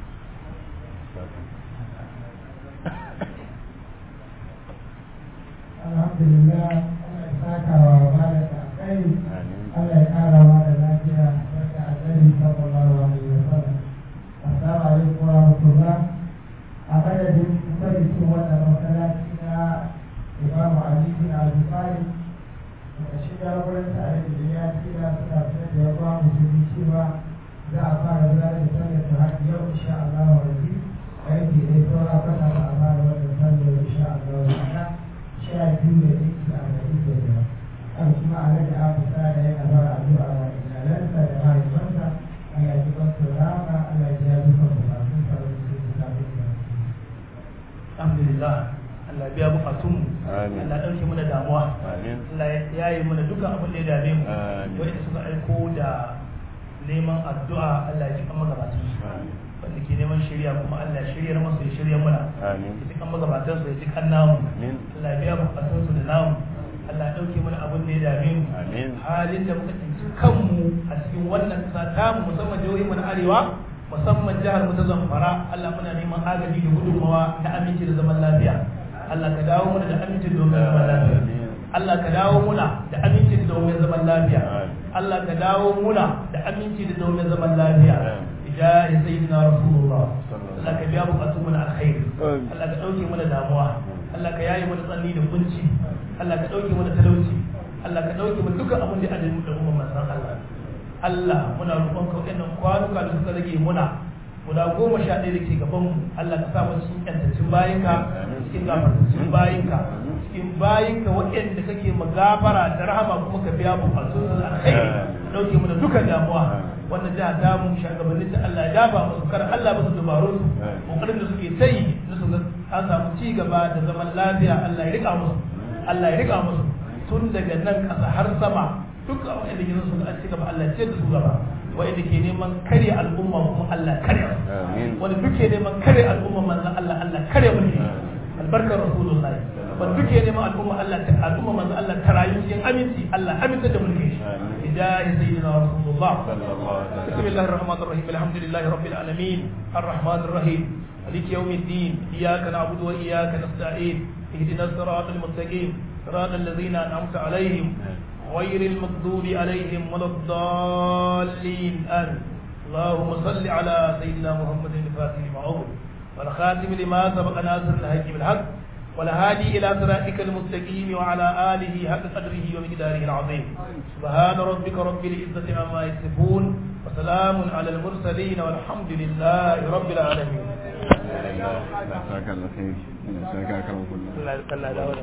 alhamdulillah Allah ya saka wa malam da kai Allah ya kara ma da lafiya barka annabi sallallahu alaihi wasallam assalamu alaikum wa rahmatullah a madadin kwamitin wannan masallaci na Imam Ali bin Abi Talib da shiga wurin tare da ya tsira suna sanar da yawa musulmi cewa za a fara gudanar da sallar ta hajji yau insha Allah wa rabbi aiki ne saura kwata ba a fara wannan sallar insha Allah wa rabbi sha biyu da ɗinki a gari da biyar an kuma a rage abu sa da yana fara addu'a wa iyalansa da mahaifansa Allah ya ji bansu rama Allah ya ji ya duka bukatun sa da su su kafin da alhamdulillah Allah biya bukatun mu Allah ɗauke mana damuwa Allah ya yi mana dukkan abin da ya dame mu wanda suka aiko da neman addu'a Allah ya ji kan magabatan su wanda ke neman shirya kuma Allah ya shiryar masu ya shirya muna ya ji kan magabatan su ya ji kan namu Allah ya biya bukatun su da namu Allah ya ɗauke mana abin da ya dame mu halin da muka tsinci kanmu a cikin wannan ƙasa tamu musamman jihohin mu na arewa musamman jihar mu ta Zamfara Allah muna neman agaji da gudunmawa na aminci da zaman lafiya Allah ka dawo muna da aminci da zaman lafiya Allah ka dawo muna da aminci da domin zaman lafiya Allah ka dawo muna da aminci da domin zaman lafiya ya sayyidina rasulullah Allah ka biya bukatun mu na alkhairi Allah ka dauke mana damuwa Allah ka yaye mana tsanni da kunci Allah ka dauke mana talauci Allah ka dauke mana dukkan abin da ya adalci da umman manzon Allah Allah muna roƙon ka waɗannan kwanuka da suka rage muna guda goma sha ɗaya da ke gaban mu Allah ka sa mu cikin ƴantaccen bayinka cikin gafartaccen bayinka cikin bayinka waɗanda kake magafara da rahama kuma ka biya bukatun su alkhairi dauke mu da dukkan damuwa wannan jiha ta mu shugabannin ta Allah ya dafa musu kar Allah musu dubarun su kokarin da suke tayi na su ga an samu ci gaba da zaman lafiya Allah ya rika musu Allah ya rika musu tun daga nan ƙasa har sama duk wanda ke su an ci gaba Allah ya ce da su gaba wanda ke neman kare al'umma kuma Allah kare wanda duk ke neman kare al'umma manzon Allah Allah kare mu ne albarkar rasulullah wanda duk ke neman al'umma Allah ta al'umma manzon Allah ta rayu cikin aminci Allah aminta da mulki hidayahi sayyidina rasulullah bismillahir rahmanir rahim alhamdulillahi rabbil alamin arrahmanir rahim مالك يوم الدين إياك نعبد وإياك نستعين اهدنا الصراط المستقيم صراط الذين أنعمت عليهم غير المغضوب عليهم ولا الضالين آمين اللهم صل على سيدنا محمد الفاتح لما أغلق والخاتم لما سبق ناصر الحق بالحق والهادي إلى صراطك المستقيم وعلى آله حق قدره ومقداره العظيم سبحان ربك رب العزة عما يصفون وسلام على المرسلين والحمد لله رب العالمين Allah ya saka alkhairi Allah ya saka karan kullu